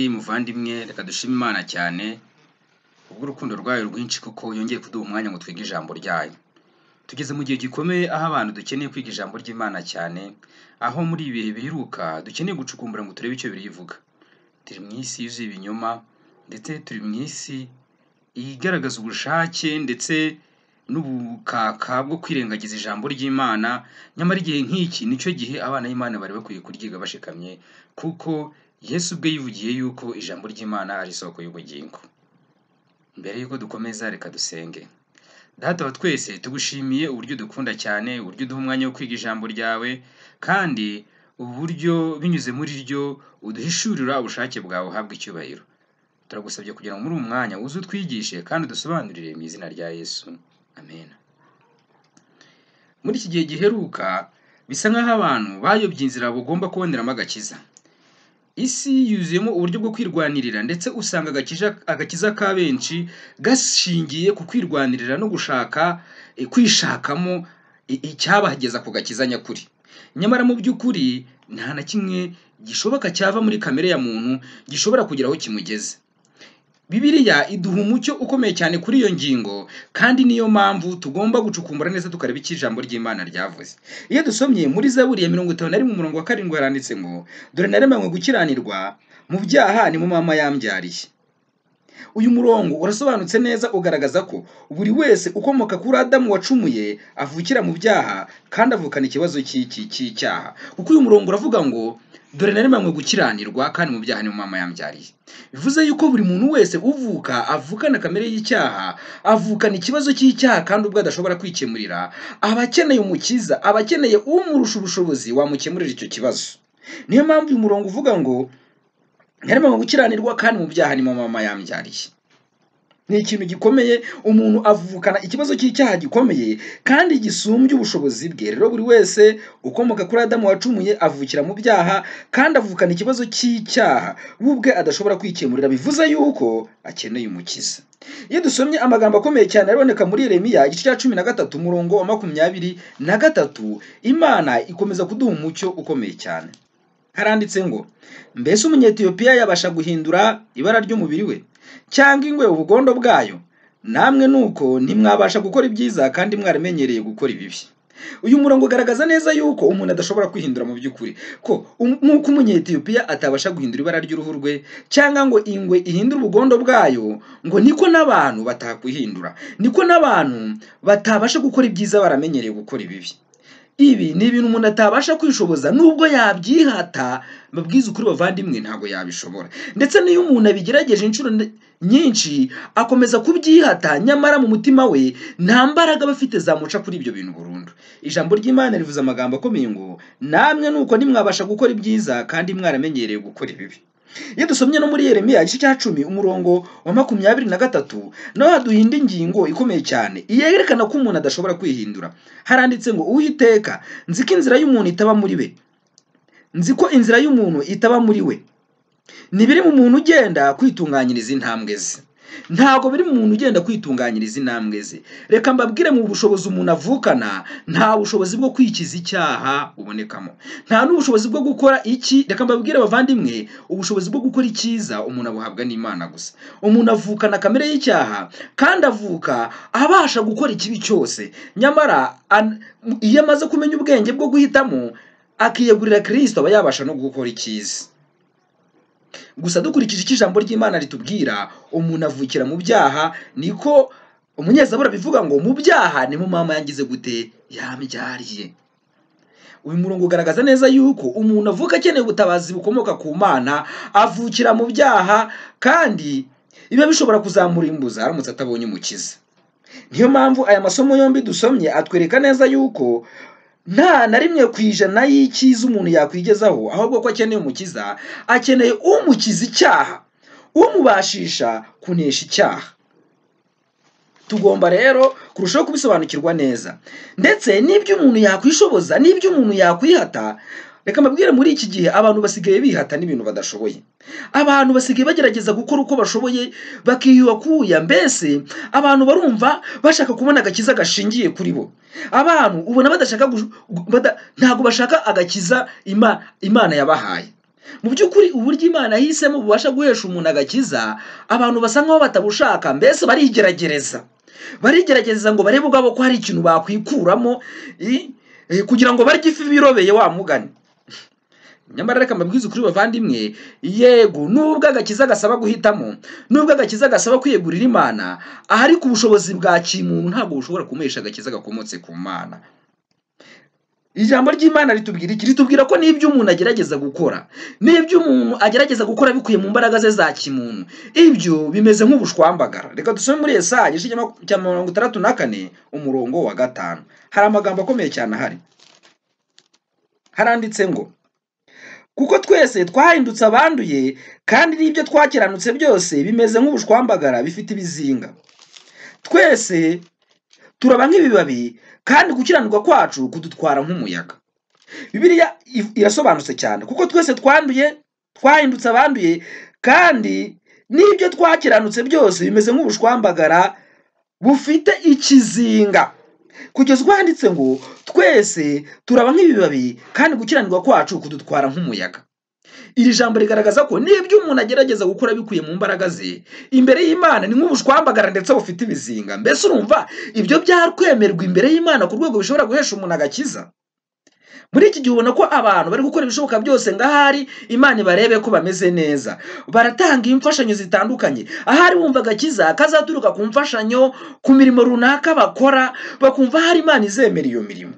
muvandimwe reka dushime Imana cyane kubw'urukundo rwayo rwinshi kuko yongeye kuduha umwanya ngo twige ijambo ryayo. Tugeze mu gihe gikomeye aho abantu dukeneye kwiga ijambo ry'Imana cyane, aho muri ibi bihe biheruka dukeneye gucukumbura ngo turebe icyo Bibiliya ivuga. Turi mu isi yuzuye ibinyoma ndetse turi mu isi igaragaza ubushake ndetse n'ubukaka bwo kwirengagiza ijambo ry'Imana, nyamara igihe nk'iki ni cyo gihe abana b'Imana bari bakwiye kuryiga bashikamye kuko Yesu ubwe yivugiye yuko ijambo ry'Imana ari isoko y'ubugingo. Mbere yuko dukomeza reka dusenge. Data wa twese tugushimiye uburyo udukunda cyane, uburyo uduha umwanya wo kwiga ijambo ryawe kandi uburyo binyuze muri ryo uduhishurira ubushake bwawe uhabwa icyubahiro. Turagusabye kugira ngo muri uyu mwanya uze utwigishe kandi udusobanurire mu izina rya Yesu. Amen. Muri iki gihe giheruka bisa nk'aho abantu bayobye inzira bagomba kuboneramo agakiza. Isi yuzuyemo uburyo bwo kwirwanirira ndetse usanga agakiza, agakiza ka benshi gashingiye ku kwirwanirira no gushaka eh, kwishakamo i- icyabageza ku gakiza nyakuri. Nyamara mu by'ukuri nta na kimwe gishoboka cyava muri kamere ya muntu gishobora kugera aho kimugeze. Bibiliya iduha umucyo ukomeye cyane kuri iyo ngingo kandi niyo mpamvu tugomba gucukumbura neza tukareba icyo ijambo ry'Imana ryavuze. Iyo dusomye muri Zaburi ya mirongo itanu na rimwe umurongo wa karindwi haranditse ngo dore naremanywe gukiranirwa mu byaha ni mu mama yambyariye. Uyu murongo urasobanutse neza ugaragaza ko buri wese ukomoka kuri Adamu wacumuye avukira mu byaha kandi avukana ikibazo cy'iki cy'icyaha. Kuko uyu murongo uravuga ngo dore naremanywe gukiranirwa kandi mu byaha ni mu mama yambyariye. Bivuze yuko buri muntu wese uvuka avukana kamere y'icyaha, avukana ikibazo cy'icyaha kandi ubwo adashobora kwikemurira, aba akeneye umukiza, aba akeneye umurusha ubushobozi wamukemurira icyo kibazo. Niyo mpamvu uyu murongo uvuga ngo harimo gukiranirwa kandi mu byaha nimo mama yambyariye. Ni ikintu gikomeye umuntu avukana ikibazo cy'icyaha gikomeye kandi gisumbye ubushobozi bwe. Rero buri wese ukomoka kuri Adamu wacumuye avukira mu byaha kandi avukana ikibazo cy'icyaha we ubwe adashobora kwikemurira bivuze yuko akeneye umukiza. Iyo dusomye amagambo akomeye cyane araboneka muri Yeremiya igice cya cumi na gatatu umurongo wa makumyabiri na gatatu Imana ikomeza kuduha umucyo ukomeye cyane. Haranditse ngo mbese umunyetiyopiya yabasha guhindura ibara ry'umubiri we cyangwa ingwe ubugondo bwayo namwe nuko ntimwabasha gukora ibyiza kandi mwaramenyereye gukora ibibi uyu murongo ugaragaza neza yuko umuntu adashobora kwihindura mu by'ukuri ko um- nk'uko umunyetiyopiya atabasha guhindura ibara ry'uruhu rwe cyangwa ngo ingwe ihindure ubugondo bwayo ngo niko n'abantu batakwihindura niko n'abantu batabasha gukora ibyiza baramenyereye gukora ibibi ibi ni ibintu umuntu atabasha kwishoboza nubwo yabyihata babwiza ukuri bavandimwe ntabwo yabishobora ndetse n'iyo umuntu abigerageje inshuro ne- nyinshi akomeza kubyihata nyamara mu mutima we nta mbaraga aba afite zamuca kuri ibyo bintu burundu ijambo ry'imana rivuze amagambo akomeye ngo namwe nuko ntimwabasha gukora ibyiza kandi mwaramenyereye gukora ibibi iyo dusomye no muri Yeremiya igice cya cumi umurongo wa makumyabiri na gatatu naho haduhinda ingingo ikomeye cyane yerekana ko umuntu adashobora kwihindura haranditse ngo uwiteka nzi ko inzira y'umuntu itaba muri we nzi ko inzira y'umuntu itaba muri we ntibiri mu muntu ugenda kwitunganyiriza intambwe ze ntabwo biri mu muntu ugenda kwitunganyiriza intambwe ze reka mbabwire mu bushobozi umuntu avukana nta bushobozi bwo kwikiza icyaha bubonekamo nta n'ubushobozi bwo gukora iki reka mbabwire abavandimwe ubushobozi bwo gukora icyiza umuntu abuhabwa n'imana gusa umuntu avukana kamere y'icyaha kandi avuka abasha gukora ikibi cyose nyamara an- iyo amaze kumenya ubwenge bwo guhitamo akiyegurira kirisito aba yabasha no gukora icyiza gusa dukurikije icyo ijambo ry'imana ritubwira umuntu avukira mu byaha niko umunyezabura bivuga ngo mu byaha ni mu mama yangize gute yambyariye uyu murongo ugaragaza neza yuko umuntu avuka akeneye ubutabazi bukomoka ku mana avukira mu byaha kandi biba bishobora kuzamurimbuza aramutse atabonye umukiza niyo mpamvu aya masomo yombi dusomye atwereka neza yuko nta na rimwe ku ijana y'icyiza umuntu yakwigezaho ahubwo ko akeneye umukiza akeneye umukiza icyaha umubashisha kunesha icyaha tugomba rero kurushaho kubisobanukirwa neza ndetse n'ibyo umuntu yakwishoboza n'ibyo umuntu yakwihata reka mbabwire muri iki gihe abantu basigaye bihata n'ibintu badashoboye abantu basigaye bagerageza gukora uko bashoboye bakiyuhakuya mbese abantu barumva bashaka kubona agakiza gashingiye kuri bo abantu ubona badashaka gush- gu- bada- ntabwo bashaka agakiza Ima- imana yabahaye mu by'ukuri uburyo imana yahisemo bubasha guhesha umuntu agakiza abantu basa nk'aho batabushaka mbese barigerageza barigerageza ngo barebe ubwabo ko hari ikintu bakwikuramo i- eh, kugira ngo barye ifi birobeye wa mugani nyamara reka mbabwize ukuri bavandimwe yego nubwo agakiza gasaba guhitamo nubwo agakiza gasaba kwiyegurira imana ahari ku bushobozi bwa kimuntu ntabwo bushobora kumuhesha agakiza gakomotse ku mana ijambo ry'imana ritubwira iki ritubwira ko n'ibyo umuntu agerageza gukora n'ibyo umuntu agerageza gukora bikuye mu mbaraga ze za kimuntu ibyo bimeze nk'ubushwambagara reka dusome muri esaya igice cya maku- cya mirongo itandatu na kane umurongo wa gatanu hari amagambo akomeye cyane ahari haranditse ngo kuko twese twahindutse abanduye kandi n'ibyo twakiranutse byose bimeze nk'ubushwambagara bifite ibizinga twese turaba nk'ibibabi kandi gukiranuka kwacu kudutwara nk'umuyaga bibiliya i- irasobanutse cyane kuko twese twanduye twahindutse abanduye kandi n'ibyo twakiranutse byose bimeze nk'ubushwambagara bufite ikizinga kugeza ubwo handitse ngo twese turaba nk'ibibabi kandi gukiranuka kwacu kudutwara nk'umuyaga iri jambo rigaragaza ko n'ibyo umuntu agerageza gukora bikuye mu mbaraga ze imbere y'imana ni nk'ubushwambagara ndetse bufite ibizinga mbese urumva ibyo byakwemerwa imbere y'imana ku rwego bishobora guhesha umuntu agakiza muri iki gihe ubona ko abantu bari gukora ibishoboka byose ngo ahari imana ibarebe ko bameze neza baratanga imfashanyo zitandukanye ahari wumva agakiza kazaturuka ku mfashanyo ku mirimo runaka bakora bakumva ahari imana izemera iyo mirimo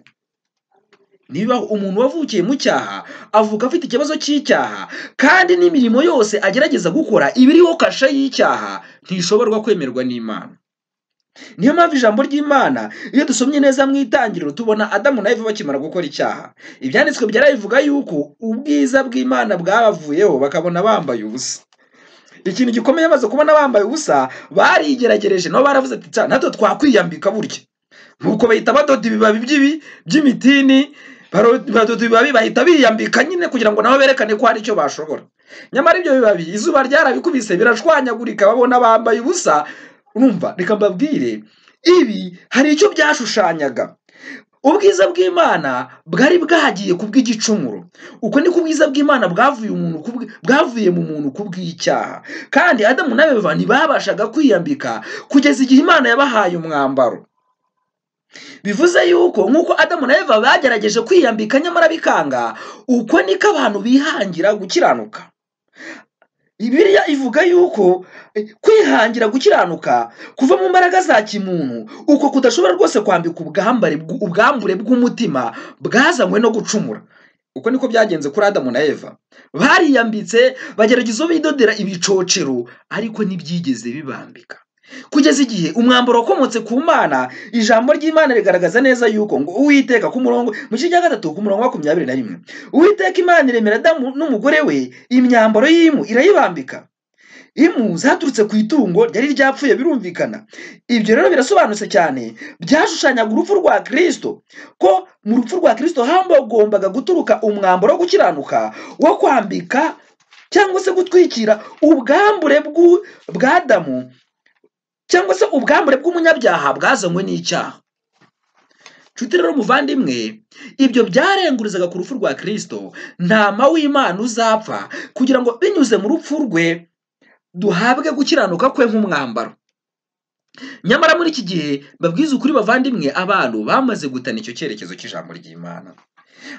niba umuntu wavukiye mu cyaha avuka afite ikibazo cy'icyaha kandi n'imirimo yose agerageza gukora iba iriho kashe y'icyaha ntishobora kwemerwa n'imana niyo mpamvu ijambo ry'imana iyo dusomye neza mu itangiriro tubona adamu na eva bakimara gukora icyaha ibyanditswe byarabivuga yuko ubwiza bw'imana bwabavuyeho bakabona bambaye ubusa ikintu gikomeye bamaze kubona bambaye ubusa barigeragereje nabo baravuze ati "Tsa, natwe twakwiyambika burya nuko bahita badoda ibibabi by'ibi by'imitini baro- badoda ibibabi bahita biyambika nyine kugira ngo nabo berekane ko hari icyo bashobora nyamara ibyo bibabi izuba ryarabikubise birashwanyagurika babona bambaye ubusa urumva reka mbabwire ibi hari icyo byashushanyaga ubwiza bw'imana bwari bwagiye ku bw'igicumuro uko niko ubwiza bw'imana bwavuye umuntu ku bw- bwavuye mu muntu ku bw'icyaha kandi adamu na eva ntibabashaga kwiyambika kugeza igihe imana yabahaye umwambaro bivuze yuko nk'uko adamu na eva bagerageje kwiyambika nyamara bikanga uko niko abantu bihangira gukiranuka bibiliya ivuga yuko eh, kwihangira gukiranuka kuva mu mbaraga za kimuntu uko kudashobora rwose kwambika ubwambare bw- ubwambure bw'umutima bwazanywe no gucumura uko niko byagenze kuri adamu na eva bariyambitse bagerageza bidodera ibicocero ariko ntibyigeze bibambika kugeza igihe umwambaro wakomotse ku mana ijambo ry'imana rigaragaza neza yuko ngo uwiteka ku murongo mu gice cya gatatu ku murongo wa makumyabiri na rimwe uwiteka imana iremera adamu n'umugore we imyambaro y'impu irayibambika impu zaturutse ku itungo ryari ryapfuye birumvikana ibyo rero birasobanutse cyane byashushanyaga urupfu rwa kirisito ko mu rupfu rwa kirisito hagombaga guturuka umwambaro wo gukiranuka wo kwambika cyangwa se gutwikira ubwambure bw'u- bwa adamu cyangwa se ubwambure bw'umunyabyaha bwazanywe n'icyaha nshuti rero muvandimwe ibyo byarengurizaga ku rupfu rwa kirisito ntama w'imana uzapfa kugira ngo binyuze mu rupfu rwe duhabwe gukiranuka kwe nk'umwambaro nyamara muri iki gihe babwiza ukuri bavandimwe abantu bamaze gutana icyo cyerekezo cy'ijambo ry'imana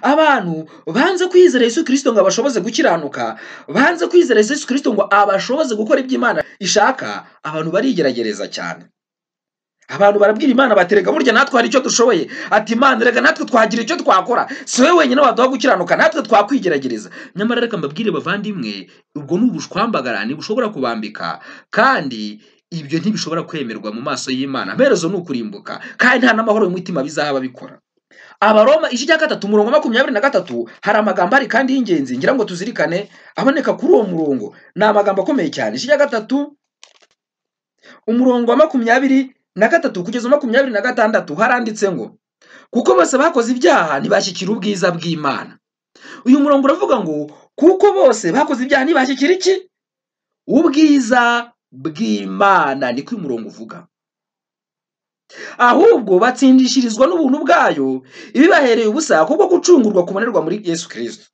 abantu banze kwizera yesu kirisito ngo abashoboze gukiranuka banze kwizera yesu kirisito ngo abashoboze gukora ibyo imana ishaka abantu barigeragereza cyane abantu barabwira imana bati reka burya natwe hari icyo dushoboye ati imana reka natwe twagira icyo twakora si wowe wenyine waduha gukiranuka natwe twakwigerageza nyamara reka mbabwire bavandimwe ubwo ni ubushwambagara ntibushobora kubambika kandi ibyo ntibishobora kwemerwa mu maso y'imana amaherezo ni ukurimbuka kandi nta n'amahoro y'umutima bizahaba bikora abaroma igice cya gatatu umurongo wa makumyabiri na gatatu hari amagambo ari kandi y'ingenzi ngira ngo tuzirikane aboneka kuri uwo murongo ni amagambo akomeye cyane igice cya gatatu umurongo wa makumyabiri na gatatu kugeza makumyabiri na gatandatu haranditse ngo kuko bose bakoze ibyaha ntibashyikira ubwiza bw'imana uyu murongo uravuga ngo kuko bose bakoze ibyaha ntibashyikira iki ubwiza bw'imana niko uyu murongo uvuga ahubwo batsindishirizwa n'ubuntu bwayo ibibahereye ubusa kubwo gucungurwa kubonerwa muri yesu kirisito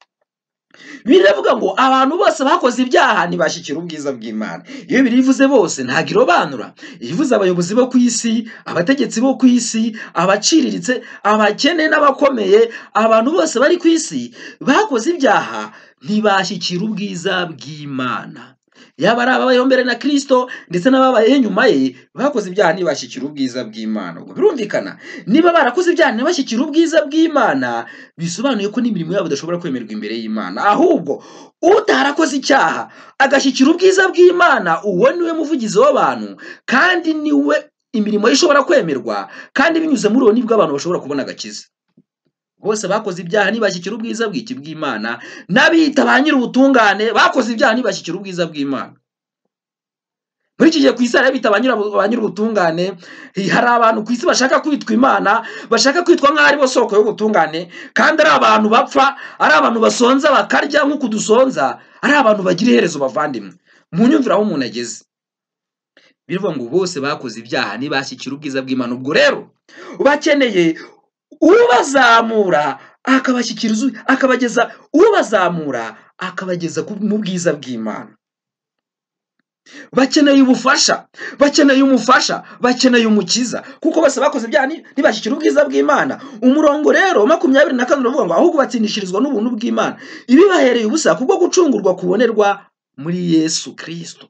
biravuga ngo abantu bose bakoze ibyaha ntibashyikira ubwiza bw'imana iyo biri ivuze bose ntabwo irobanura ivuze abayobozi bo ku isi abategetsi bo ku isi abaciriritse abakene n'abakomeye abantu bose bari ku isi bakoze ibyaha ntibashyikira ubwiza bw'imana yaba ari ababayeho mbere na kirisito ndetse n'ababayeho inyuma ye bakoze ibyaha ntibashyikira ubwiza bw'imana ubwo birumvikana niba barakoze ibyaha ntibashyikire ubwiza bw'imana bisobanuye ko n'imirimo yabo idashobora kwemerwa imbere y'imana ahubwo utarakoze icyaha agashyikira ubwiza bw'imana uwo niwe muvugizi w'abantu kandi niwe imirimo ye ishobora kwemerwa kandi binyuze muri uwo nibwo abantu bashobora kubona agakiza bose bakoze ibyaha ntibashyikira ubwiza bw'iki bw'imana n'abiyita ba nyir'ubutungane bakoze ibyaha ntibashyikira ubwiza bw'imana muri iki gihe ku isi hari abita ba nyira- ba nyir'ubutungane hari abantu ku isi bashaka kwitwa imana bashaka kwitwa nk'aho ari bo soko y'ubutungane kandi ari abantu bapfa ari abantu basonza bakarya nk'uku dusonza ari abantu bagira iherezo bavandimwe mu nyumvire aho umuntu ageze birivuga ngo bose bakoze ibyaha ntibashyikira ubwiza bw'imana ubwo rero bakeneye ubazamura akabashyikiriza akabageza ubazamura akabageza ku- mu bwiza bw'imana bakeneye ubufasha bakeneye umufasha bakeneye umukiza kuko bose bakoze ibyaha ni- ntibashyikira ubwiza bw'imana umurongo rero makumyabiri na kane uravuga ngo ahubwo batsindishirizwa n'ubuntu bw'imana ibibahereye ubusa kubwo gucungurwa kubonerwa muri yesu kirisito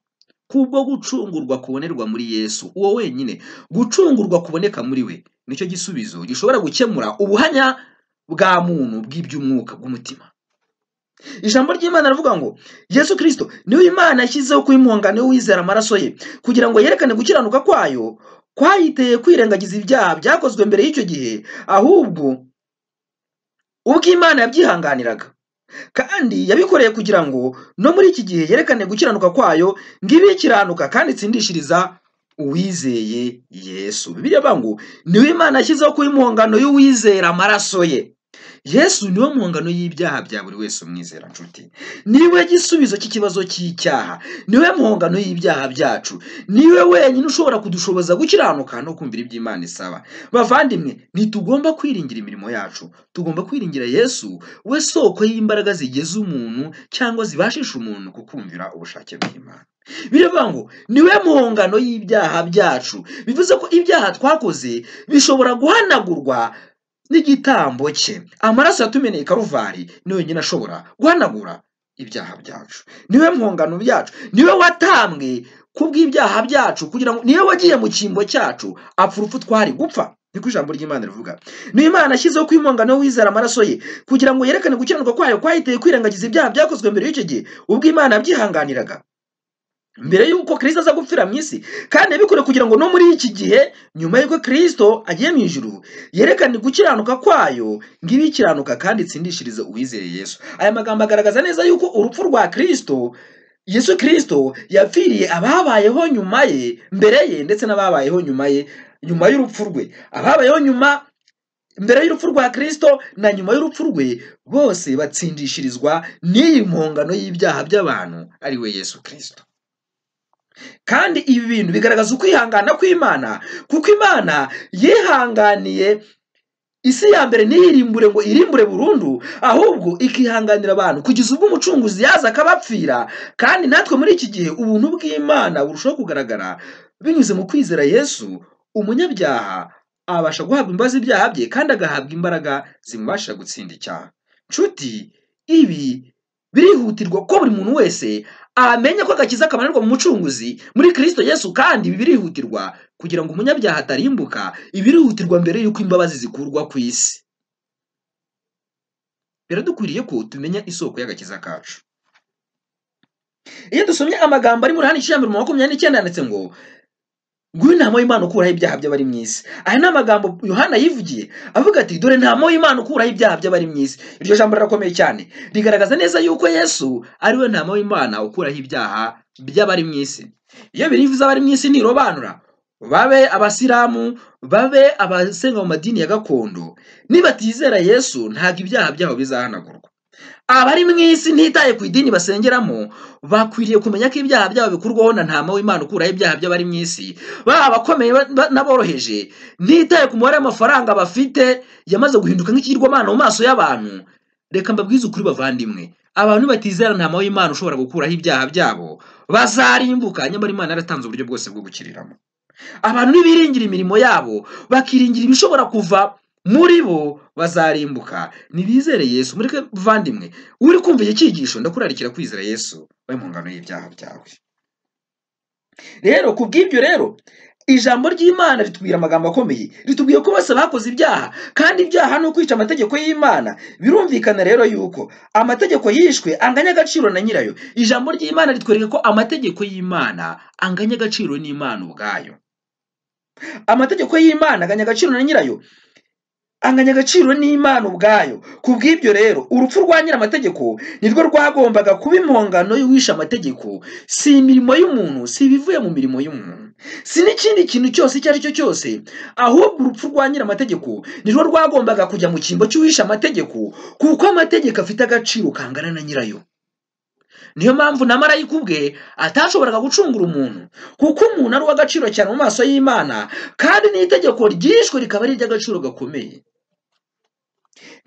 kubwo gucungurwa kubonerwa muri yesu uwo wenyine gucungurwa kuboneka muri we nicyo gisubizo gishobora gukemura ubuhanya bwa muntu bw'iby'umwuka bw'umutima ijambo ry'imana rivuga ngo yesu kirisito niwe imana yashyizeho kuba impongano y'uwizera amaraso ye kugira ngo yerekane gukiranuka kwayo kwayiteye kwirengagiza ibyaha byakozwe mbere y'icyo gihe ahubwo ubwo imana yabyihanganiraga kandi yabikoreye kugira ngo no muri iki gihe yerekane gukiranuka kwayo ngo ibe ikiranuka kandi itsindishiriza uwizeye yesu bibiliya ivuga ngo niwe imana yashyizeho kuba impongano y'uwizera amaraso ye yesu niwe mpongano y'ibyaha bya buri wese umwizera nshuti niwe gisubizo cy'ikibazo cy'icyaha niwe mpongano y'ibyaha byacu niwe wenyine ushobora kudushoboza gukiranuka no kumvira ibyo imana isaba bavandimwe ntitugomba kwiringira imirimo yacu tugomba kwiringira yesu we soko y'imbaraga zigeza umuntu cyangwa zibashisha umuntu kukumvira ubushake bw'imana biravuga ngo niwe mpongano y'ibyaha byacu bivuze ko ibyaha twakoze bishobora guhanagurwa n'igitambo cye amaraso yatumeneye karuvari ni wenyine ashobora guhanagura ibyaha byacu niwe mpongano byacu niwe watambwe kubw'ibyaha byacu kugira ngo niwe wagiye mu cyimbo cyacu apfa urupfu twari gupfa niko ijambo ry'imana rivuga niyo imana yashyizeho ko impongano y'uwizera amaraso ye kugira ngo yerekane gukiranuka kwayo kwahiteye kwirengagiza ibyaha byakozwe mbere y'icyo gihe ubwo imana yabyihanganiraga mbere y'uko kirisito aza gupfira mu isi kandi yabikore kugira ngo no muri iki gihe nyuma y'uko kirisito agiye mu ijuru yerekane gukiranuka kwayo ngo ibe ikiranuka kandi itsindishirize uwizeye yesu aya magambo agaragaza neza yuko urupfu rwa kirisito yesu kirisito yapfiriye ababayeho nyuma ye mbere ye ndetse n'ababayeho nyuma ye nyuma y'urupfu rwe ababayeho nyuma mbere y'urupfu rwa kirisito na nyuma y'urupfu rwe bose batsindishirizwa n'iyi mpongano y'ibyaha by'abantu ari we yesu kirisito kandi ibi bintu bigaragaza ukwihangana kw'imana kuko imana yihanganiye isi ya mbere ntiyirimbure ngo irimbure burundu ahubwo ikihanganira abantu kugeza ubwo umucunguzi yaza akabapfira kandi natwe muri iki gihe ubuntu bw'imana burushaho kugaragara binyuze mu kwizera yesu umunyabyaha abasha guhabwa imbabazi ibyaha bye kandi agahabwa imbaraga zimubashira gutsinda icyaha nshuti ibi birihutirwa ko buri muntu wese amenya ko agakiza kabonerwa mu mucunguzi muri kirisito yesu kandi ibi birihutirwa kugira ngo umunyabyaha atarimbuka ibi birihutirwa mbere y'uko imbabazi zikurwa ku isi biradukwiriye ko tumenya isoko y'agakiza kacu iyo dusomye amagambo ari mu ruhande iciye mbere mu makumyabiri n'icyenda yanditse ngo nguyu intama y'imana ukuraho ibyaha by'abari mu isi aya ni amagambo yohana yivugiye avuga ati dore ntama y'imana ukuraho ibyaha by'abari mu isi iryo jambo rirakomeye cyane rigaragaza neza yuko yesu ari we ntama w'imana ukuraho ibyaha by'abari mu isi iyo birivuze abari mu isi ntirobanura babe abasilamu babe abasenga mu madini ya gakondo nibatizera yesu ntabwo ibyaha byabo bizahanagurwa abari mu isi ntitaye ku idini basengeramo bakwiriye kumenya ko ibyaha byabo bikurwaho na ntama w'imana ukuraho ibyaha by'abari mu isi baba abakomeye ba- ba- n'aboroheje ntitaye ku mubare w'amafaranga bafite yamaze guhinduka nk'ikigirwamana mu maso y'abantu reka mbabwize ukuri bavandimwe abantu nibatizera ntama w'imana ushobora gukuraho ibyaha byabo bazarimbuka nyamara imana yaratanze uburyo bwose bwo gukiriramo abantu nibiringira imirimo yabo bakiringira ibishobora kuva muri bo bazarimbuka nibizere yesu muri bavandimwe uri kumva iki cyigisho ndakurarikira kwizera yesu we mu ngano y'ibyaha byawe rero ku bw'ibyo rero ijambo ry'imana ritubwira amagambo akomeye ritubwiye ko bose bakoze ibyaha kandi ibyaha ni ukwica amategeko y'imana birumvikana rero yuko amategeko yishwe anganya agaciro na nyirayo ijambo ry'imana ritwereka ko amategeko y'imana anganya agaciro n'imana ubwayo amategeko y'imana anganya agaciro na nyirayo anganya agaciro n'imana ubwayo ku bw'ibyo rero urupfu rwa nyir'amategeko nirwo rwagombaga kuba impongano y'uwishe amategeko si imirimo y'umuntu si ibivuye mu mirimo y'umuntu si n'ikindi kintu cyose icyo ari cyo cyose ahubwo urupfu rwa nyir'amategeko nirwo rwagombaga kujya mu cyimbo cy'uwishe amategeko kuko amategeko afite agaciro kangana na nyirayo niyo mpamvu na marayika ubwe atashoboraga gucungura umuntu kuko umuntu ari uw'agaciro cyane mu maso y'imana kandi n'itegeko ryishwe rikaba ari iry'agaciro gakomeye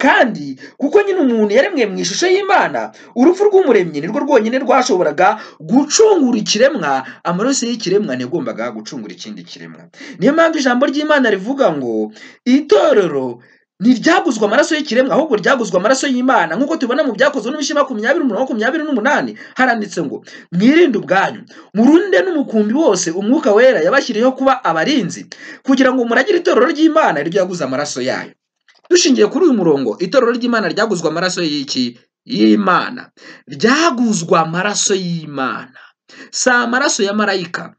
kandi kuko nyine umuntu yaremwe mu ishusho y'imana urupfu rw'umuremyi nirwo rwonyine rwashoboraga gucungura ikiremwa amaraso y'ikiremwa ntiyagombaga gucungura ikindi kiremwa niyo mpamvu ijambo ry'imana rivuga ngo itorero ntiryaguzwe amaraso y'ikiremwa ahubwo ryaguzwe amaraso y'imana nk'uko tubibona mu byakozwe n'ibishyimbo makumyabiri umunani makumyabiri n'umunani haranditse ngo mwirinde ubwanyu murunde n'umukumbi wose umwuka wera yabashyiriyeho kuba abarinzi kugira ngo muragire itorero ry'imana ryaguze amaraso yayo dushingiye kuri uyu murongo itorero ry'imana ryaguzwe amaraso y'iki y'imana ryaguzwe amaraso y'imana si amaraso ya marayika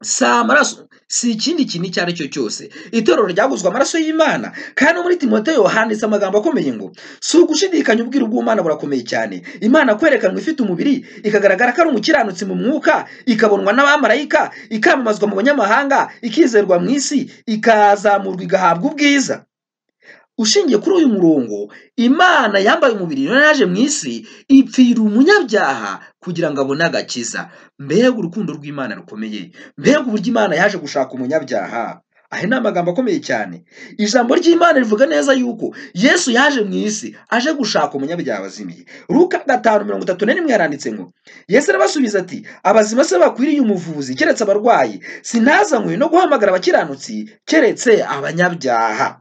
si amaraso si ikindi kintu icyo ari cyo cyose itorero ryaguzwe amaraso y'imana kandi no muri timoteyo handitse amagambo akomeye ngo si ugushidikanya ubwiru bw'umwana burakomeye cyane imana kwerekanwa ifite umubiri ikagaragara ko ari umukiranutsi mu mwuka ikabonwa n'abamarayika ikamamazwa mu banyamahanga ikizerwa mu isi ikazamurwa igahabwa ubwiza ushingiye kuri uyu murongo imana yambaye umubiri nayo yaje mu isi ipfira umunyabyaha kugira ngo abone agakiza mbega urukundo rw'imana rukomeye mbega uburyo imana yaje gushaka umunyabyaha aya ni amagambo akomeye cyane ijambo ry'imana rivuga neza yuko yesu yaje mu isi aje gushaka umunyabyaha wazimiye ruka gatanu mirongo itatu na rimwe yaranditse ngo yesu arabasubiza ati abazima se bakwiriye umuvuzi keretse abarwayi sinazanywe no guhamagara abakiranutsi keretse abanyabyaha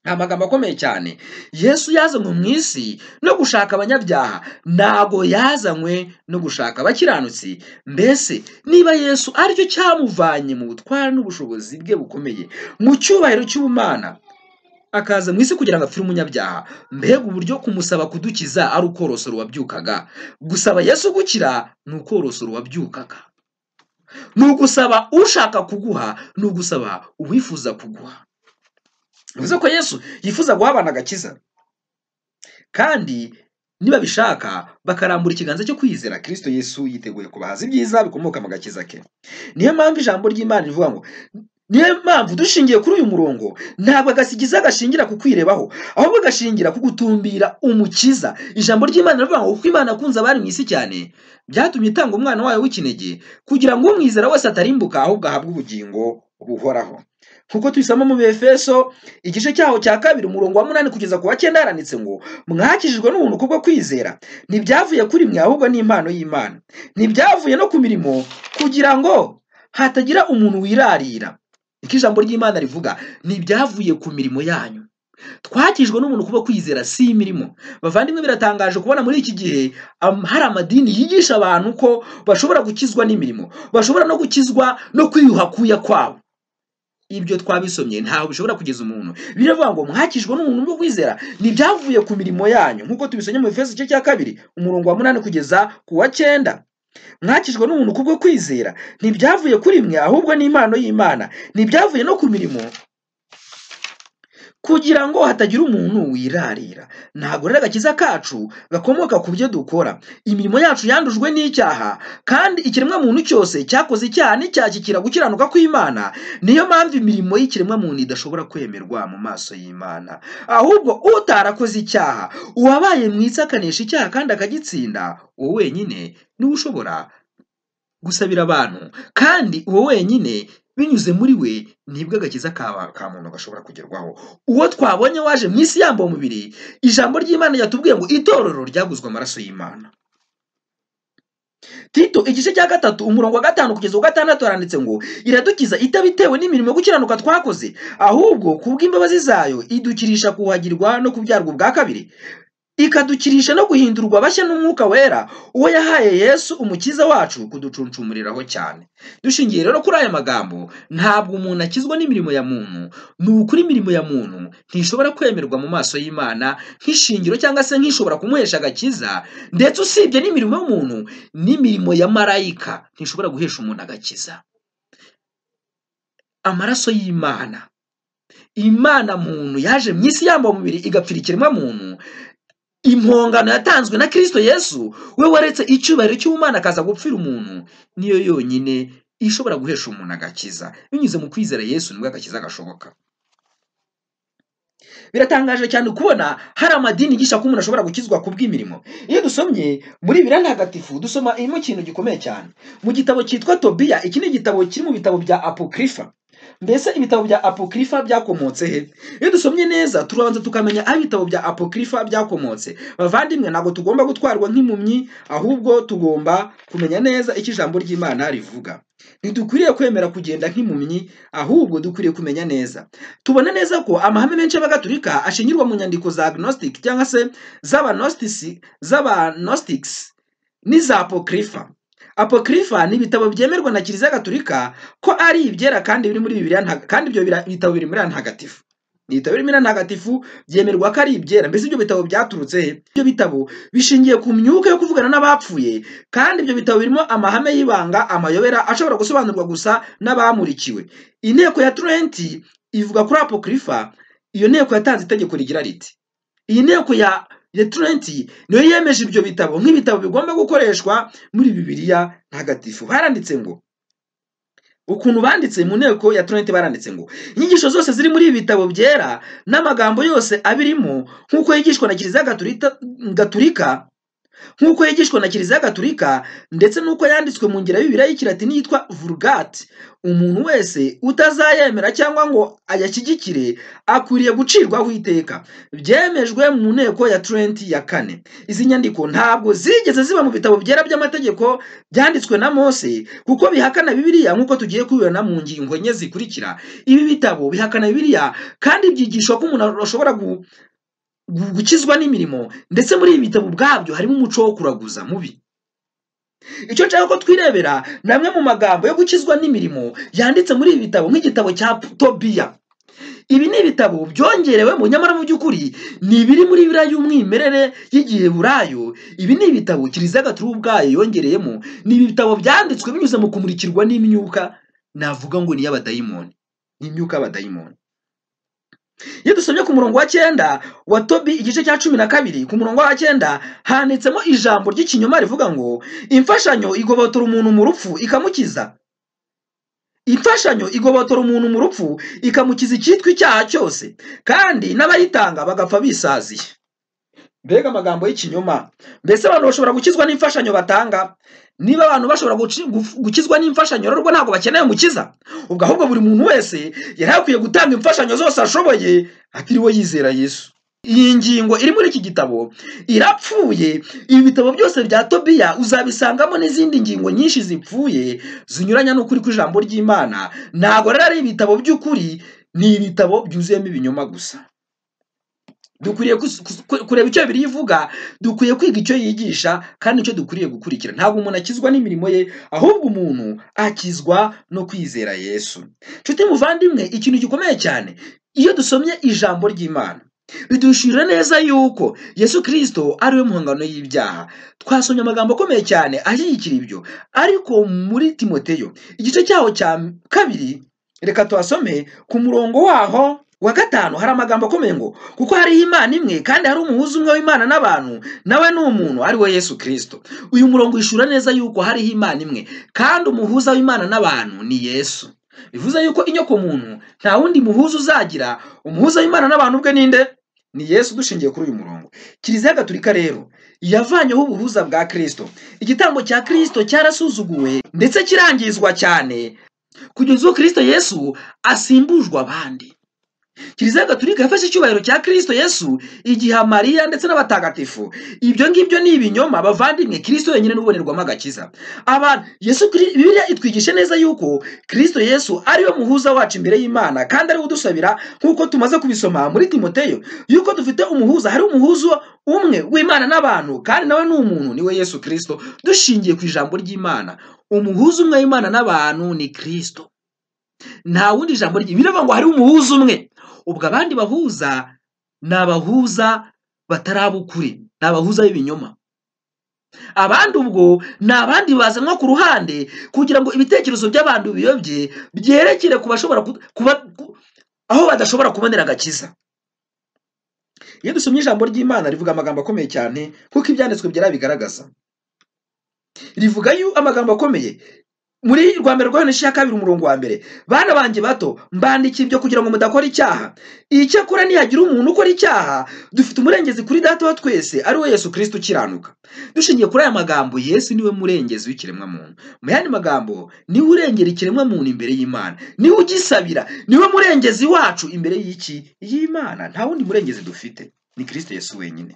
ni amagambo akomeye cyane yesu yazanywe mu isi no gushaka abanyabyaha ntago yazanywe no gushaka abakiranutsi mbese niba yesu aricyo cyamuvanye mu butware n'ubushobozi bwe bukomeye mu cyubahiro cy'ubumana akaza mu isi kugira ngo apfire umunyabyaha mbega uburyo kumusaba kudukiza ari ukorosora uwabyukaga gusaba yesu gukira ni ukorosora uwabyukaga ni ugusaba ushaka kuguha ni ugusaba uwifuza kuguha bivuze ko yesu yifuza guha abana agakiza kandi nibabishaka bakarambura ikiganza cyo kwizera kirisito yesu yiteguye kubahaza ibyiza bikomoka mu gakiza ke niyo mpamvu ijambo ry'imana rivuga ngo niyo mpamvu dushingiye kuri uyu murongo ntabwo agasigiza gashingira ku kwirebaho ahubwo gashingira ku gutumbira umukiza ijambo ry'imana rivuga ngo kuko imana akunze abari mu isi cyane byatumye itanga umwana wayo w'ikinege kugira ngo umwizera wese atarimbuka ahubwo ahabwe ubugingo buhoraho kuko tubisamo mu befeso igice cyaho cya kabiri umurongo wa munani kugeza ku wa cyenda yaranditse ngo mwakijijwe n'ubuntu kubwo kwizera ntibyavuye kuri mwe ahubwo n'impano y'imana ntibyavuye no ku mirimo kugira ngo hatagira umuntu wirarira niko ijambo ry'imana rivuga ntibyavuye ku mirimo yanyu twakijwe n'umuntu kuba kwizera si imirimo bavandimwe biratangaje kubona muri iki gihe hari amadini yigisha abantu ko bashobora gukizwa n'imirimo bashobora no gukizwa no kwiyuha kuya kwabo ibyo twabisomye ntaho bishobora kugeza umuntu biravuga ngo mwakijwe n'umuntu bwo kwizera ntibyavuye ku mirimo yanyu nk'uko tubisomye mu ifeso igice cya kabiri umurongo wa munani kugeza ku wa cyenda mwakijwe n'umuntu kubwo kwizera ntibyavuye kuri mwe ahubwo n'impano y'imana ntibyavuye no ku mirimo kugira ngo hatagira umuntu wirarira ntabwo rero agakiza kacu gakomoka ku byo dukora imirimo yacu yandujwe n'icyaha kandi ikiremwamuntu cyose cyakoze icyaha nticyakikira gukiranuka kw'imana niyo mpamvu imirimo y'ikiremwamuntu idashobora kwemerwa mu maso y'imana ahubwo utarakoze icyaha uwabaye mwiza akanesha icyaha kandi akagitsinda uwo wenyine niwe ushobora gusabira abantu kandi uwo wenyine binyuze muri we nibwo agakiza ka ka muntu gashobora kugerwaho uwo twabonye waje mu isi yambaye umubiri ijambo ry'imana ryatubwiye ngo itorero ryaguzwe amaraso y'imana tito igice cya gatatu umurongo wa gatanu kugeza uwa gatandatu haranditse ngo iradukiza itabitewe n'imirimo yo gukiranuka twakoze ahubwo ku bw'imbabazi zayo idukirisha kuhagirwa no kubyarwa ubwa kabiri ikadukirisha no guhindurwa bashya n'umwuka wera uwo yahaye yesu umukiza wacu kuducuncumuriraho cyane dushingiye rero kuri aya magambo ntabwo umuntu akizwa n'imirimo ya muntu ni ukuri imirimo ya muntu ntishobora kwemerwa mu maso y'imana nk'ishingiro cyangwa se nk'ishobora kumuhesha agakiza ndetse usibye n'imirimo y'umuntu n'imirimo ya marayika ntishobora guhesha umuntu agakiza amaraso y'imana imana muntu yaje mu isi yambaye umubiri igapfira ikiremwa muntu impongano yatanzwe na kirisito yesu we waretse icyubahiro cy'ubumana akaza gupfira umuntu niyo yonyine ishobora guhesha umuntu agakiza binyuze mu kwizera yesu nibwo agakiza gashoboka biratangaje cyane kubona hari amadini yigisha ko umuntu ashobora gukizwa ku bw'imirimo iyo dusomye muri biriya ntagatifu dusoma irimo ikintu gikomeye cyane mu gitabo cyitwa tobiya iki ni igitabo kiri mu bitabo bya apokrifa mbese ibitabo bya apokrifa byakomotse he iyo dusomye neza turabanza tukamenya aho ibitabo bya apokrifa byakomotse bavandimwe ntabwo tugomba gutwarwa nk'impumyi ahubwo tugomba kumenya neza icyo ijambo ry'imana rivuga ntidukwiriye kwemera kugenda nk'impumyi ahubwo dukwiriye kumenya neza tubona neza ko amahame menshi y'abagatulika ashingirwa mu nyandiko za agnostic cyangwa se z'abanostics n'iza apokrifa apokrifa ni ibitabo byemerwa na kiliziya gatulika ko ari ibyera kandi biri muri bibiliya kandi ibyo bitabo biri muri ntagatifu ni ibitabo biri muri ntagatifu byemerwa ko ari ibyera mbese ibyo bitabo byaturutse he ibyo bitabo bishingiye ku myuka yo kuvugana n'abapfuye kandi ibyo bitabo birimo amahame y'ibanga amayobera ashobora gusobanurwa gusa n'abamurikiwe inteko ya turenti ivuga kuri apokrifa iyo nteko yatanze itegeko rigira riti iyi nteko ya returenti niyo yemeje ibyo bitabo nk'ibitabo bigomba gukoreshwa muri bibiliya ntagatifu haranditse ngo ukuntu banditse mu nteko ya turenti baranditse ngo inyigisho zose ziri muri ibi bitabo byera n'amagambo yose abirimo nk'uko yigishwa na kiliziya gaturika nk'uko yigishwa na kiliziya gaturika ndetse n'uko yanditswe mu ngera y'ibibiriya y'ikiratini yitwa vurugati umuntu wese utazayemera cyangwa ngo ayashyigikire akwiriye gucirwaho iteka byemejwe mu nteko ya turenti ya kane izi nyandiko ntabwo zigeze ziba mu bitabo byera by'amategeko byanditswe na mose kuko bihakana bibiliya nk'uko tugiye kubibona mu ngingo enye zikurikira ibi bitabo bihakana bibiliya kandi byigishwa ko umuntu ashobora gu gukizwa n'imirimo ndetse muri ibi bitabo ubwabyo harimo umuco wo kuraguza mubi icyo nshaka ko twirebera ni amwe mu magambo yo gukizwa n'imirimo yanditse muri ibi bitabo nk'igitabo cya tobiya ibi ni ibitabo byongerewemo nyamara mu by'ukuri ni ibiri muri biriya y'umwimerere y'igihe burayo ibi ni ibitabo kiliziya gaturu ubwayo yongereyemo ni ibi bitabo byanditswe binyuze mu kumurikirwa n'imyuka navuga ngo ni iy'abadayimoni ni imyuka y'abadayimoni iyo dusomye ku murongo wa cyenda wa tobi igice cya cumi na kabiri ku murongo wa cyenda handitsemo ijambo ry'ikinyoma rivuga ngo imfashanyo igobotora umuntu mu rupfu ikamukiza imfashanyo igobotora umuntu mu rupfu ikamukiza icyitwa icyaha cyose kandi n'abayitanga bagapfa bisaziye mbega amagambo y'ikinyoma mbese abantu bashobora gukizwa n'imfashanyo batanga niba abantu bashobora gukizwa n'imfashanyo rero ubwo ntabwo bakeneye umukiza ubwo ahubwo buri muntu wese yari akwiye gutanga imfashanyo zose ashoboye atiriwe yizera yesu iyi ngingo iri muri iki gitabo irapfuye ibi bitabo byose bya tobiya uzabisangamo n'izindi ngingo nyinshi zipfuye zinyuranya n'ukuri kw'ijambo ry'imana ntabwo rero ari ibitabo by'ukuri ni ibitabo byuzuyemo ibinyoma gusa dukwiriye kureba icyo bibiri ivuga dukwiye kwiga icyo yigisha kandi icyo dukwiriye gukurikira ntabwo umuntu akizwa n'imirimo ye ahubwo umuntu akizwa no kwizera yesu nshuti muvandimwe ikintu gikomeye cyane iyo dusomye ijambo ry'imana bidushira neza yuko yesu kirisito ari we muhangano y'ibyaha twasomye amagambo akomeye cyane ashyigikira ibyo ariko muri timoteyo igice cyaho cya kabiri reka tuhasome ku murongo waho wa gatanu hari amagambo akomeye ngo kuko hariho imana imwe kandi hari umuhuza umwe w'imana n'abantu nawe ni umuntu ari we yesu kirisito uyu murongo wishura neza yuko hariho imana imwe kandi umuhuza w'imana n'abantu ni yesu bivuze yuko inyoko muntu nta wundi muhuza uzagira umuhuza w'imana n'abantu ubwe ninde ni yesu dushingiye kuri uyu murongo kiliziya gatulika rero yavanyeho ubuhuza bwa kirisito igitambo cya kirisito cyarasuzuguwe ndetse kirangizwa cyane kugeza ubwo kirisito yesu asimbujwe abandi kiliziya gaturika yafashe icyubahiro cya kirisito yesu igiha mariya ndetse n'abatagatifu ibyo ngibyo ni ibinyoma bavandimwe kirisito wenyine n'ubonerwamo agakiza abantu yesu Kri- bibiliya itwigisha neza yuko kirisito yesu ariwe muhuza wacu imbere y'imana kandi ariwe udusabira nk'uko tumaze kubisoma muri timoteyo yuko dufite umuhuza hari umuhuza umwe w'imana n'abantu kandi nawe ni umuntu niwe yesu kirisito dushingiye ku ijambo ry'imana umuhuza umwe w'imana n'abantu ni kirisito nta wundi jambo rye biravuga ngo hari umuhuza umwe ubwo abandi bahuza ni abahuza batarabukuri ni abahuza b'ibinyoma abandi ubwo ni abandi bazanwa ku ruhande kugira ngo ibitekerezo by'abantu biyobye byerekere ku bashobora ku- kuba ku- aho badashobora kubonera agakiza iyo dusomye ijambo ry'imana rivuga amagambo akomeye cyane kuko ibyanditswe byera bigaragaza rivuga yu amagambo akomeye muri rwa mbere rwa ya kabiri umurongo wa mbere bana banjye bato mbandikira ibyo kugira ngo mudakora icyaha icyakora nihagira umuntu ukora icyaha dufite umurengezi kuri data wa twese ari we yesu kirisita ukiranuka dushingiye kuri aya magambo yesu niwe murengezi w'ikiremwamuntu mu yandi magambo niwe urengera ikiremwamuntu imbere y'imana niwe ugisabira niwe murengezi wacu imbere y'iki y'imana nta wundi murengezi dufite ni kirisita yesu wenyine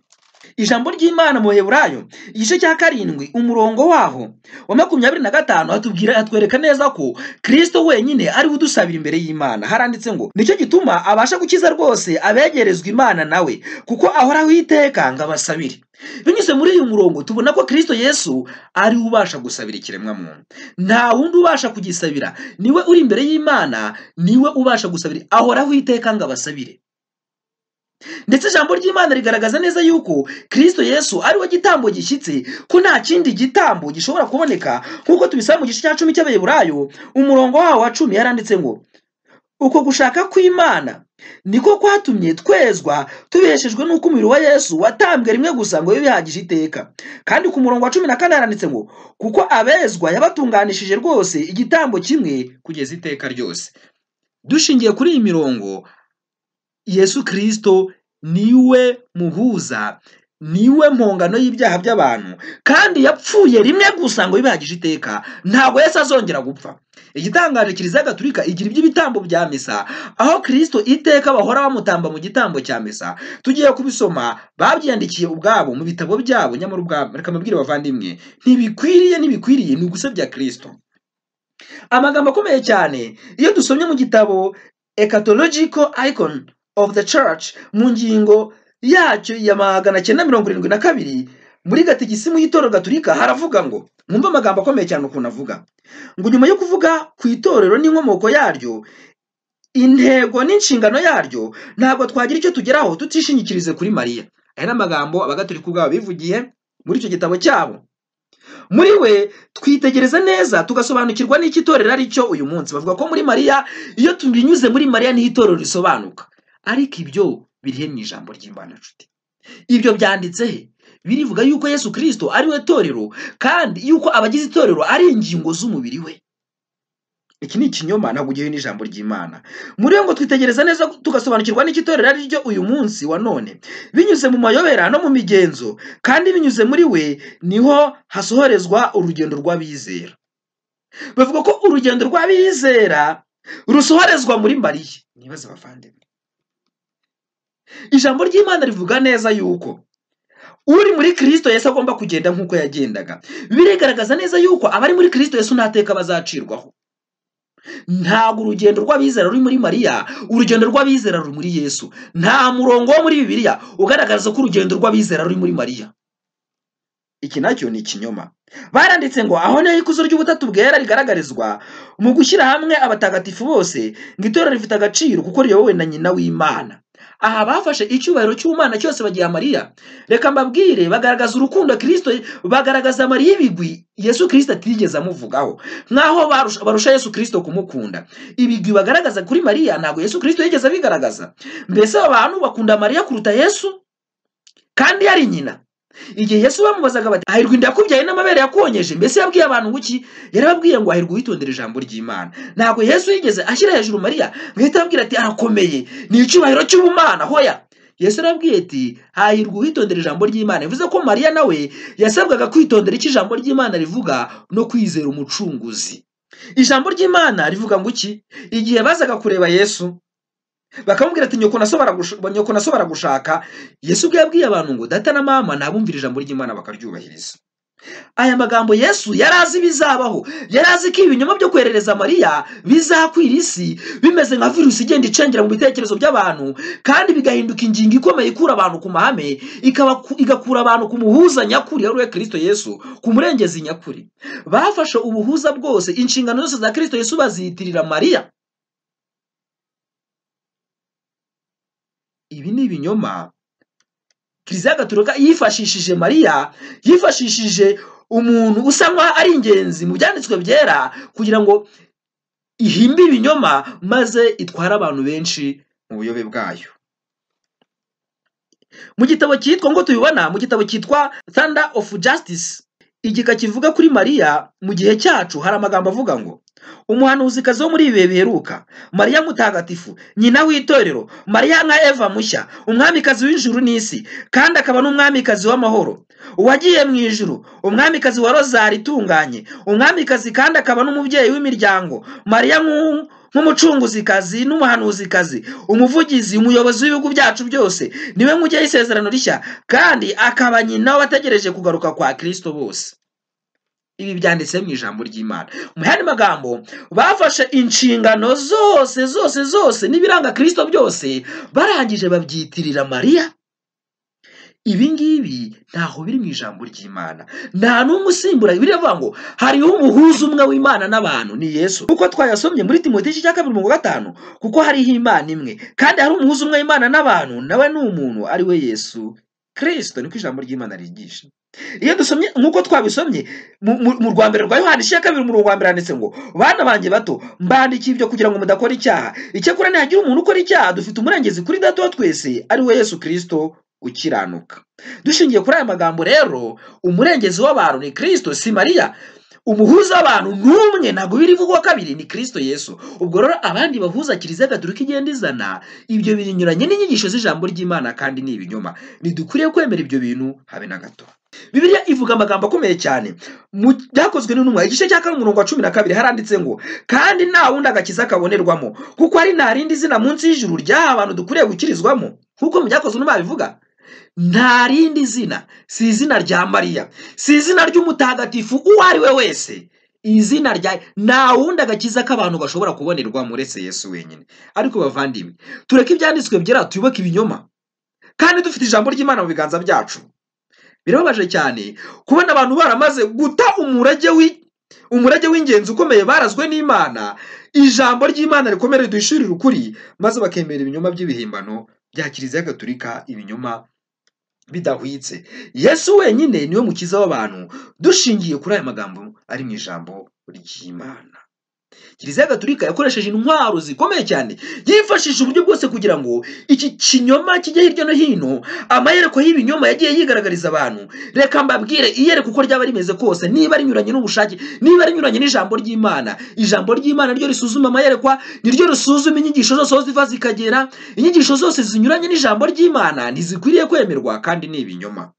ijambo ry'imana mu baheburayo igice cya karindwi umurongo waho wa makumyabiri na gatanu hatubwira hatwereka neza ko kirisito wenyine ariwe udusabira imbere y'imana haranditse ngo nicyo gituma abasha gukiza rwose abegerezwa imana nawe kuko ahoraho iteka ngo abasabire binyuze muri uyu murongo tubona ko kirisito yesu ari we ubasha gusabira ikiremwamuntu nta wundi ubasha kugisabira niwe uri imbere y'imana niwe ubasha gusabira ahoraho iteka ngo abasabire ndetse ijambo ry'imana rigaragaza neza yuko kirisito yesu ari we gitambo gishyitse ko nta kindi gitambo gishobora kuboneka nk'uko tubisaba mu gice cya cumi cy'abaheburayo umurongo wawo wa cumi yaranditse ngo uko gushaka kw'imana niko kwatumye twezwa tubeshejwe n'uko umubiri wa yesu watambwe rimwe gusa ngo bibe bihagije iteka kandi ku murongo wa cumi na kane yaranditse ngo kuko abezwa yabatunganishije rwose igitambo kimwe kugeza iteka ryose dushingiye kuri iyi mirongo yesu kirisito niwe muhuza niwe mpongano y'ibyaha by'abantu kandi yapfuye rimwe gusa ngo bibahagije iteka ntabwo yesu azongera gupfa igitangaje kiliziya gaturika igira iby'ibitambo bya misa aho kirisito iteka bahora bamutamba mu gitambo cya misa tugiye kubisoma babyandikiye ubwabo mu bitabo byabo nyamara ubwabo reka mubwire bavandimwe ntibikwiriye ntibikwiriye ni ugusebya kirisito amagambo akomeye cyane iyo dusomye mu gitabo ecatological icon of the church mu ngingo yacyo ya magana cyenda mirongo irindwi na kabiri muri gatigisimu y'itorero gaturika haravuga ngo mwumve amagambo akomeye cyane ukuntu avuga ngo nyuma yo kuvuga ku itorero n'inkomoko yaryo intego n'inshingano yaryo ntabwo twagira icyo tugeraho tutishingikirize kuri mariya aya ni amagambo abagatolika ubwabo bivugiye muri icyo gitabo cyabo muri we twitegereza neza tugasobanukirwa n'icyo itorero ari cyo uyu munsi bavuga ko muri mariya iyo turinyuze muri mariya niho itorero risobanuka ariko ibyo birihe mu ijambo ry'imana nshuti ibyo byanditse he birivuga yuko yesu kirisito ari we torero kandi yuko abagize itorero ari ingingo z'umubiri we iki ni ikinyoma ntabwo ugiye n'ijambo ry'imana muri we ngo twitegereza neza tugasobanukirwa n'icyo itorero ari ryo uyu munsi wa none binyuze mu mayobera no mu migenzo kandi binyuze muri we niho hasohorezwa urugendo rw'abizera bavuga ko urugendo rw'abizera rusohorezwa muri mariya nibaze bavandimwe ijambo ry'imana rivuga neza yuko uri muri kirisito yesu agomba kugenda nk'uko yagendaga birigaragaza neza yuko abari muri kirisito yesu nta teka bazacirwaho ntabwo urugendo rw'abizera ruri muri mariya urugendo rw'abizera ruri muri yesu nta murongo wo muri bibiliya ugaragaza ko urugendo rw'abizera ruri muri mariya iki nacyo ni ikinyoma baranditse ngo aho niho ikuzo ry'ubutatu bwera rigaragarizwa mu gushyira hamwe abatagatifu bose ngo itorero rifite agaciro kuko riyobowe na nyina w'imana aha bafashe icyubahiro cy'umwana cyose bagiha mariya reka mbabwire bagaragaza urukundo kirisito bagaragaza mariya ibigwi yesu kirisito atigeze amuvugaho nk'aho barusha, barusha yesu kirisito kumukunda ibigwi bagaragaza kuri mariya ntabwo yesu kirisito yigeze abigaragaza mbese aba bantu bakunda mariya kuruta yesu kandi yari nyina igihe yesu bamubazaga bati hahirwa inda yakubyaye n'amabere yakonyeje mbese yabwiye abantu ngo iki yarababwiye ngo hahirwa witondera ijambo ry'imana ntabwo yesu yigeze ashyira hejuru mariya ngo ahite ababwira ati arakomeye ni icyubahiro cy'ubumana hoya yesu yarabwiye ati hahirwa witondera ijambo ry'imana bivuze ko mariya nawe yasabwaga kwitondera icyo ijambo ry'imana rivuga no kwizera umucunguzi ijambo ry'imana rivuga ngo iki igihe bazaga kureba yesu bakamubwira ati nyoko nasobora gush- nyoko nasobora gushaka yesu ubwo yabwiye abantu ngo data na mama ntabumvira ijambo ry'imana bakaryubahiriza aya magambo yesu yari azi ibizabaho yari azi ko ibi binyoma byo koherereza mariya bizakwira isi bimeze nka virusi igenda icengera mu bitekerezo by'abantu kandi bigahinduka ingingo ikomeye ikura abantu ku mahame ikabaku- igakura abantu ku muhuza nyakuri ari we kirisito yesu ku murengezi nyakuri bafashe ubuhuza bwose inshingano zose za kirisito yesu baziyitirira mariya ibi ni ibinyoma kiliziya gatolika yifashishije mariya yifashishije umuntu usa nkaho ari ingenzi mu byanditswe byera kugira ngo ihimbe ibinyoma maze itware abantu benshi mu buyobe bwayo mu gitabo cyitwa ngo tubibona mu gitabo cyitwa thunder of justice igika kivuga kuri mariya mu gihe cyacu hari amagambo avuga ngo umuhanuzikazi wo muri ibi bihe biheruka mariya mutagatifu nyina w'itorero mariya nka eva mushya umwamikazi w'ijuru n'isi kandi akaba n'umwamikazi w'amahoro uwagiye mu ijuru umwamikazi wa rozari itunganye umwamikazi kandi akaba n'umubyeyi w'imiryango mariya nk'u- nk'umucunguzikazi n'umuhanuzikazi umuvugizi umuyobozi w'ibihugu byacu byose niwe nk'ujyaho isezerano rishya kandi akaba nyina w'abategereje kugaruka kwa kirisito bose ibi byanditse mu ijambo ry'imana mu yandi magambo bafashe inshingano zose zose zose n'ibiranga kirisito byose barangije babyitirira mariya ibi ngibi ntaho biri mu ijambo ry'imana nta n'umwe usimbura biravuga ngo hariho umuhuza umwe w'imana n'abantu ni yesu kuko twayasomye muri timoti igice cya kabiri mu gatanu kuko hariho imana imwe kandi hari umuhuza umwe w'imana n'abantu nawe ni umuntu ari we yesu kirisito niko ijambo ry'imana ryigisha iyo dusomye nk'uko twabisomye mu- mu mu rwa mbere rwa yohani igice cya kabiri umurongo wa mbere handitse ngo bana banjye bato mbandikiye ibyo kugira ngo mudakora icyaha icyakora nihagira umuntu ukora icyaha dufite umurengezi kuri data wa twese ari we yesu kirisito ukiranuka dushingiye kuri aya magambo rero umurengezi w'abantu ni kirisito si mariya umuhuza w'abantu n'umwe ntabwo biri bivugwa kabiri ni kirisito yesu ubwo rero abandi bahuza kiliziya gatolika igenda izana ibyo binyuranye n'inyigisho z'ijambo ry'imana kandi ni ibinyoma ntidukwiriye kwemera ibyo bintu habe na gato bibiliya ivuga amagambo akomeye cyane mu byakozwe n'intumwa igice cya kane umurongo wa cumi na kabiri haranditse ngo kandi nta wundi agakiza kabonerwamo kuko ari nta rindi zina munsi y'ijuru ry'aha abantu dukwiriye gukirizwamo nk'uko mu byakozwe n'intumwa bivuga nta rindi zina si izina rya mariya si izina ry'umutagatifu uwo ari we wese izina rya nta wundi agakiza k'abantu bashobora kubonerwamo uretse yesu wenyine ariko bavandimwe tureke ibyanditswe byera tuyoboke ibinyoma kandi dufite ijambo ry'imana mu biganza byacu birababaje cyane kubona abantu baramaze guta umurage wi- umurage w'ingenzi ukomeye barazwe n'imana ijambo ry'imana rikomere riduhishurire ukuri maze bakemera ibinyoma by'ibihimbano bya kiliziya gatolika ibinyoma bidahwitse yesu wenyine niwe mukiza w'abantu dushingiye kuri aya magambo ari mu ijambo ry'imana kiliziya gatulika yakoresheje intwaro zikomeye cyane yifashisha uburyo bwose kugira ngo iki kinyoma kijye hirya no hino amayerekwa y'ibinyoma yagiye yigaragariza abantu reka mbabwire iyereka uko ryaba rimeze kose niba rinyuranye n'ubushake niba rinyuranye n'ijambo ry'imana ijambo ry'imana niryo risuzuma amayerekwa niryo risuzuma inyigisho zose aho ziva zikagera inyigisho zose zinyuranye n'ijambo ry'imana ntizikwiriye kwemerwa kandi ni ibinyoma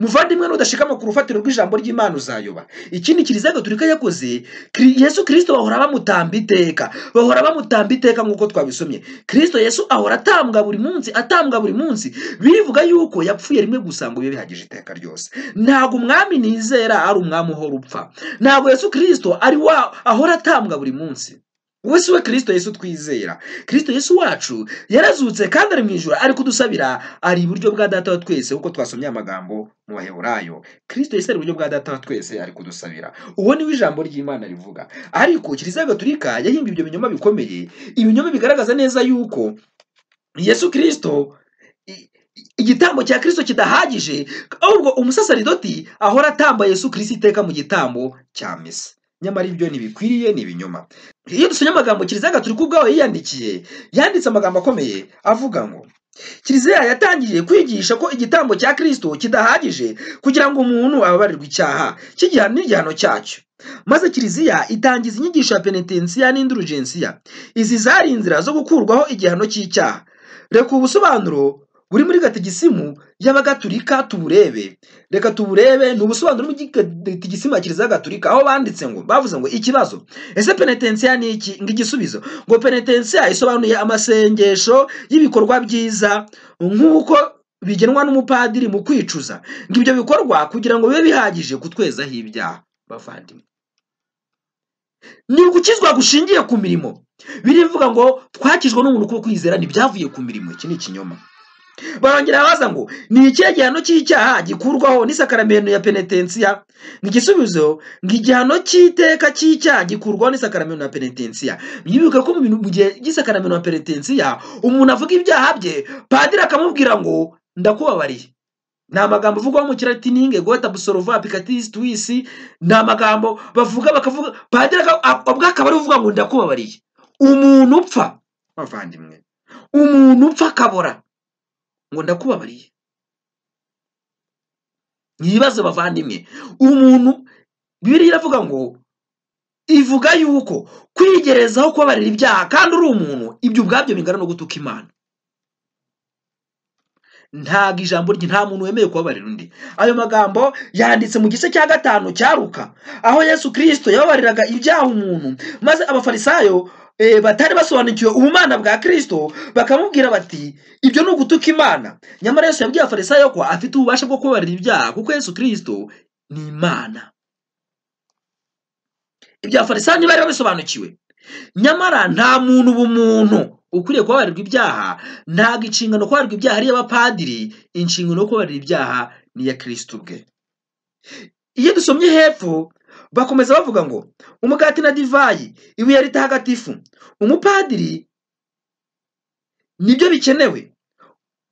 muvandimwe nudashikama ku rufatiro rw'ijambo ry'imana uzayoba ikindi kiliziya gatulika yakoze Kiri- yesu kirisito bahora bamutamba iteka bahora bamutamba iteka nk'uko twabisomye kirisito yesu ahora atambwa buri munsi atambwa buri munsi bivuga yuko yapfuye rimwe gusa ngo bibe bihagije iteka ryose ntabwo umwami nizera ari umwami uhora upfa ntabwo yesu kirisito ari wa ahora atambwa buri munsi wowe si we kirisito yesu twizera kirisito yesu wacu yarazutse kandi ari mu ijoro ari kudusabira ari iburyo bwa data wa twese kuko twasomye amagambo mu baheburayo kirisito yesu ari iburyo bwa data wa twese ari kudusabira uwo niwe ijambo ry'imana rivuga ariko kiliziya gatulika yahimbye ibyo binyoma bikomeye ibinyoma bigaragaza neza yuko yesu kirisito i- i- igitambo cya kirisito kidahagije ahubwo umusasaridoti ahora atamba yesu kirisito iteka mu gitambo cya misa nyamara ibyo ntibikwiriye ni ibinyoma iyo dusomye amagambo kiliziya gatulika ubwawe yiyandikiye yanditse amagambo akomeye avuga ngo kiliziya yatangiye kwigisha ko igitambo cya kirisito kidahagije kugira ngo umuntu ababarirwe icyaha cy'igihano n'igihano cyacyo maze kiliziya itangiza inyigisho ya penetensiya n'indurugensiya izi zari inzira zo gukurwaho igihano cy'icyaha reka ubusobanuro buri muri gatigisimu y'abagatulika tuburebe reka tuburebe ni ubusobanuro bw'igatigisimu ya kiliziya gatulika aho banditse ngo bavuze ngo ikibazo ese penetensiya ni iki ngo igisubizo ngo penetensiya isobanuye amasengesho y'ibikorwa byiza nk'uko bigenwa n'umupadiri mu kwicuza ngo ibyo bikorwa kugira ngo bibe bihagije kutwezaho ibyaha bavandimwe ni ugukizwa gushingiye ku mirimo birivuga ngo twakijwe n'umuntu kuko kwizera ntibyavuye ku mirimo iki ni ikinyoma barongera baza ngo ni ikihe gihano cy'icyaha gikurwaho n'isakaramento ya penetensiya ngo igisubizo ngo igihano cy'iteka cy'icyaha gikurwaho n'isakaramento ya penetensiya mwibuke ko mu gihe cy'isakaramento ya penetensiya umuntu avuga ibyaha bye padiri akamubwira ngo ndakubabariye ni amagambo avugwa mu kiratini ingegota busorova pikatisi tuwisi ni amagambo bavuga bakavuga padiri ubwo akaba ari uvuga ngo ndakubabariye umuntu upfa bavandimwe umuntu upfa akabora ngo ndakubabariye ni ibibazo bavandimwe umuntu bibiriya iravuga ngo ivuga yuko kwigerezaho kubabarira ibyaha kandi uri umuntu ibyo ubwabyo bingana no gutuka imana ntabwo ijambo rye nta muntu wemewe kubabarira undi ayo magambo yanditse mu gice cya gatanu cyaruka aho yesu kirisito yababariraga ibyaha umuntu maze abafarisayo batari basobanukiwe ubumana bwa kirisito bakamubwira bati ibyo ni ugutuka imana nyamara yesu yabwiye abafarisayo ko afite ububasha bwo kubabarira ibyaha kuko yesu kirisito ni imana ibya farisayo ntibari babisobanukiwe nyamara nta muntu ubumuntu ukwiriye kubabarirwa ibyaha ntabwo inshingano kubabarirwa ibyaha ari iy'abapadiri inshingano yo kubabarira ibyaha ni iya kirisito ubwe iyo dusomye hepfo bakomeza bavuga ngo umugati na divayi ibuye ritahagatifu umupadiri nibyo bikenewe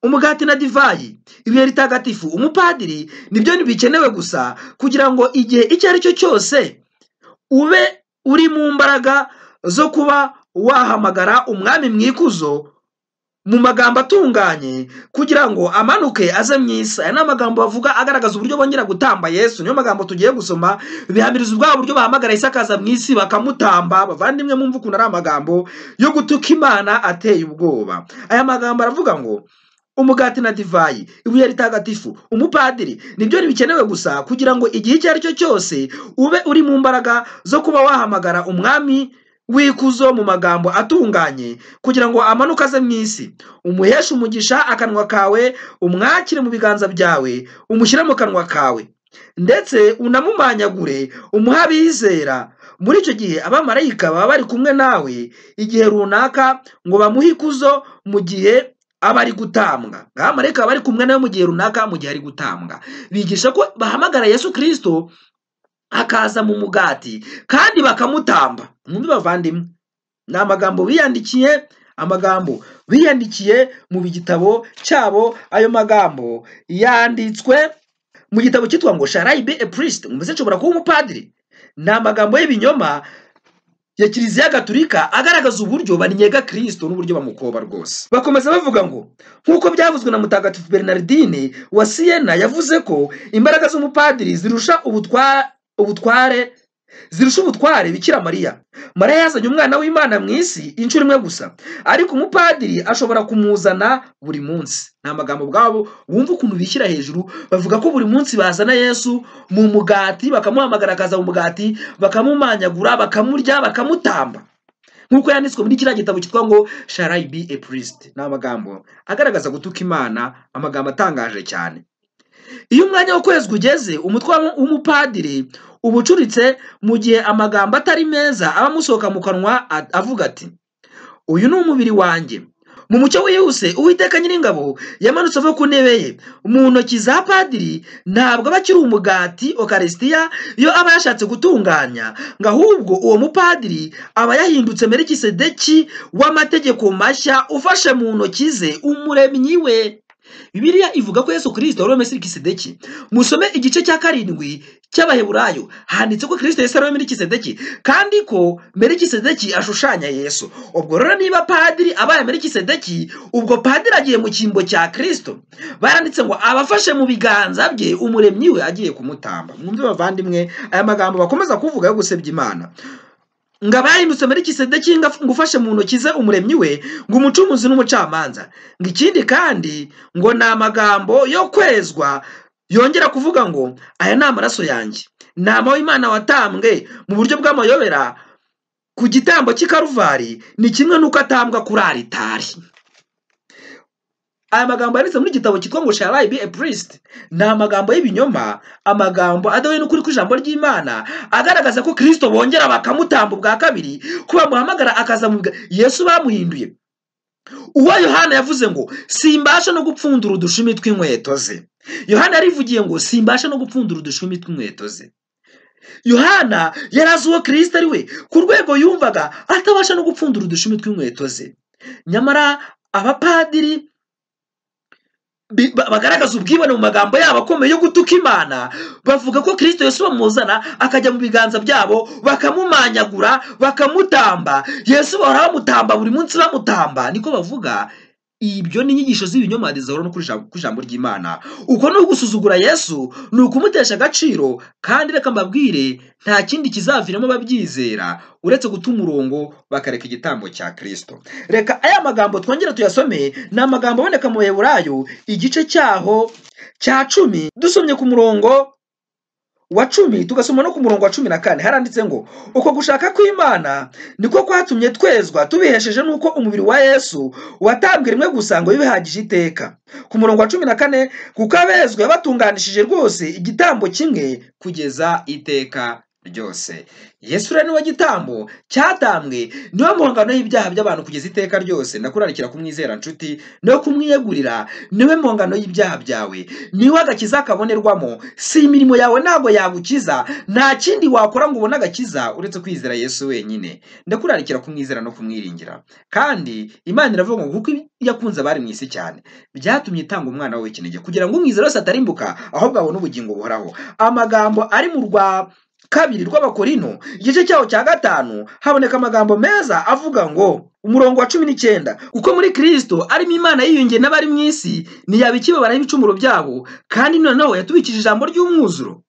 umugati na divayi ibuye ritagatifu umupadiri nibyo bikenewe gusa kugira ngo igihe icyo ari cyo cyose ube uri mu mbaraga zo kuba wahamagara umwami mwikuzo mu magambo atunganye kugira ngo amanuke aze mu isi aya ni amagambo bavuga agaragaza uburyo bongera gutamba yesu niyo magambo tugiye gusoma bihamiriza ubwabo uburyo bahamagara isakaza mu isi bakamutamba bavandimwe mwumva ukuntu ari amagambo yo gutuka imana ateye ubwoba aya magambo aravuga ngo umugati na divayi ibuye ritagatifu umupadiri nibyo ntibikenewe gusa kugira ngo igihe icyo ari cyo cyose ube uri mu mbaraga zo kuba wahamagara umwami wikuzo mu magambo atunganye kugira ngo amanuke aze mu isi umuheshe umugisha akanwa kawe umwakire mu biganza byawe umushyire mu kanwa kawe ndetse unamumanyagure umuhe abizera muri icyo gihe abamarayika baba bari kumwe nawe igihe runaka ngo bamuhe ikuzo mu gihe aba ari gutambwa abamarayika bari kumwe nawe mu gihe runaka mu gihe ari gutambwa bigisha ko bahamagara yesu kirisito akaza mu mugati kandi bakamutamba mwumve bavandimwe ni amagambo biyandikiye amagambo biyandikiye mu gitabo cyabo ayo magambo yanditswe mu gitabo cyitwa ngo sharayibe epurisite mbese nshobora kuba umupadiri ni amagambo y'ibinyoma ya kiliziya gaturika agaragaza uburyo banyega kirisito n'uburyo bamukoba rwose bakomeza bavuga ngo nk'uko byavuzwe na mutagatifu bernardine wa siyena yavuze ko imbaraga z'umupadiri zirusha ubutwara ubutware zirusha ubutware bikira mariya mariya yazanye umwana w'imana mu isi inshuro imwe gusa ariko umupadiri ashobora kumuzana buri munsi ni amagambo ubwabo wumva ukuntu bishyira hejuru bavuga ko buri munsi bazana yesu mu mugati bakamuhamagara akaza mu mugati bakamumanyagura bakamurya bakamutamba nk'uko yanditswe muri kiriya gitabo cyitwa ngo sharayibi epurisite ni amagambo agaragaza gutuka imana amagambo atangaje cyane iyo umwanya w'ukwezi ugeze umutwe w'umupadiri uba ucuritse mu gihe amagambo atari meza aba amusohoka mu kanwa avuga ati uyu ni umubiri wanjye mu mucyo wihuse uwiteka nyiringabo yamanutse ava ku ntebe ye mu ntoki za padiri ntabwo aba akiri umugati okarisitiya iyo aba yashatse gutunganya ngo ahubwo uwo mupadiri aba yahindutse merikisedeki w'amategeko mashya ufashe mu ntoki ze umuremyi we bibiliya ivuga ko yesu kirisito wari wemeye kisedeki musome igice cya karindwi cy'abaheburayo handitse ko kirisito yari wemeye kisedeki kandi ko mbere kisedeki ashushanya yesu ubwo rero niba padiri abaye mbere kisedeki ubwo padiri agiye mu cyimbo cya kirisito baranditse ngo abafashe mu biganza bye umuremyi we agiye kumutamba mwumve bavandimwe aya magambo bakomeza kuvuga yo gusebya imana ngo abahindutse muri kisedeki ngo ufashe mu ntoki ze umuremyi we ngo umucumuzi n'umucamanza ngo ikindi kandi ngo ni amagambo yo kwezwa yongera kuvuga ngo aya ni amaraso yanjye ni Imana watambwe mu buryo bw'amayobera ku gitambo cy'ikaruvari ni kimwe n'uko atambwa kuri aritari aya magambo yanditse muri igitabo cyitwa ngo sharayi bi epurisiti ni amagambo y'ibinyoma amagambo adahuye n'ukuri kw'ijambo ry'imana agaragaza ko kirisito bongera bakamutamba ubwa kabiri ko bamuhamagara akaza mu yesu bamuhinduye uwo yohana yavuze ngo simbasha no gupfundura udushumi tw'inkweto ze yohana yarivugiye ngo simbasha no gupfundura udushumi tw'inkweto ze yohana yari azi uwo kirisito ari we ku rwego yumvaga atabasha no gupfundura udushumi tw'inkweto ze nyamara abapadiri bagaragaza ubwibone mu magambo yabo akomeye yo gutuka imana bavuga ko kirisito yesu bamuzana akajya mu biganza byabo bakamumanyagura bakamutamba yesu bahora bamutamba buri munsi bamutamba niko bavuga ibyo ni inyigisho z'ibinyoma zihora no ku ijambo ry'imana uko ni ugusuzugura yesu ni ukumutesha agaciro kandi reka mbabwire nta kindi kizaviramo babyizera uretse guta umurongo bakareka igitambo cya kirisito reka aya magambo twongere tuyasome ni amagambo aboneka mu burayo igice cyaho cya cumi dusomye ku murongo wa cumi tugasoma no ku murongo wa cumi na kane haranditse ngo uko gushaka kw'imana niko kwatumye twezwa tubihesheje n'uko umubiri wa yesu watambwe rimwe gusa ngo bihagije iteka ku murongo wa cumi na kane kuko abezwa yabatunganishije rwose igitambo kimwe kugeza iteka ryose yesu rero niwe gitambo cyatambwe niwe muhangano y'ibyaha by'abantu kugeza iteka ryose ndakurarikira kumwizera nshuti niwe kumwiyegurira niwe muhangano y'ibyaha byawe niwe agakiza kabonerwamo si imirimo yawe ntabwo yagukiza nta kindi wakora ngo ubone agakiza uretse kwizera yesu wenyine ndakurarikira kumwizera no kumwiringira kandi imana iravuga ngo kuko yakunze abari mu isi cyane byatumye itanga umwana we kinege kugira ngo umwizera wese atarimbuka ahubwo abone ubugingo buhoraho amagambo ari mu rwa kabiri rw'abakorino igice cyaho cya gatanu haboneka amagambo meza avuga ngo umurongo wa cumi n'icyenda kuko muri kirisito arimo imana yiyongeye n'abari mu isi ntiyaba ikibabara ibicumuro byabo kandi noneho yatubikije ijambo ry'umwuzuro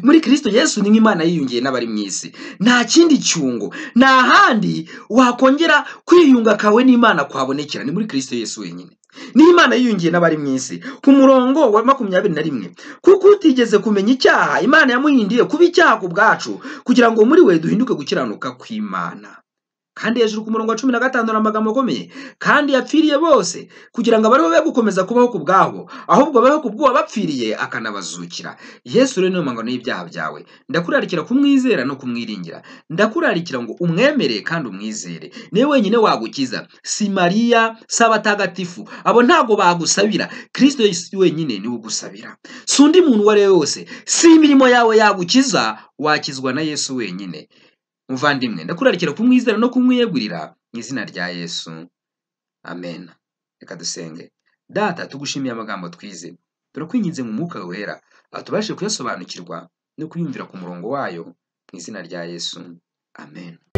muri kirisito yesu ni nk'imana yiyongeye n'abari mu isi nta kindi cyungo nta handi wakongera kwiyunga kawe n'imana kuhabonekera ni muri kirisito yesu wenyine niyo imana yiyungiye n'abari mu isi ku murongo wa makumyabiri na rimwe kuko utigeze kumenya icyaha imana yamuhindiye kuba icyaha ku bwacu kugira ngo muri we duhinduke gukiranuka kw'imana kandi hejuru ku murongo wa cumi na gatanu ni amagambo akomeye kandi yapfiriye bose kugira ngo abariho be gukomeza kubaho ku bwabo ahubwo babeho ku bw'uwo bapfiriye akanabazukira yesu rero niyo mpangano y'ibyaha byawe ndakurarikira kumwizera no kumwiringira ndakurarikira ngo umwemere kandi umwizere niwe wenyine wagukiza si mariya si abatagatifu abo ntabwo bagusabira kirisito wenyine niwe ugusabira si undi muntu uwo ari we wose si imirimo yawe yagukiza wakizwa na yesu wenyine muvandimwe ndakurarikira kumwizera no kumwiyegurira mu izina rya yesu amen reka dusenge data tugushimiye amagambo twize turakwinginze mu mwuka wera aho tubashe kuyasobanukirwa no kuyumvira ku murongo wayo mu izina rya yesu amen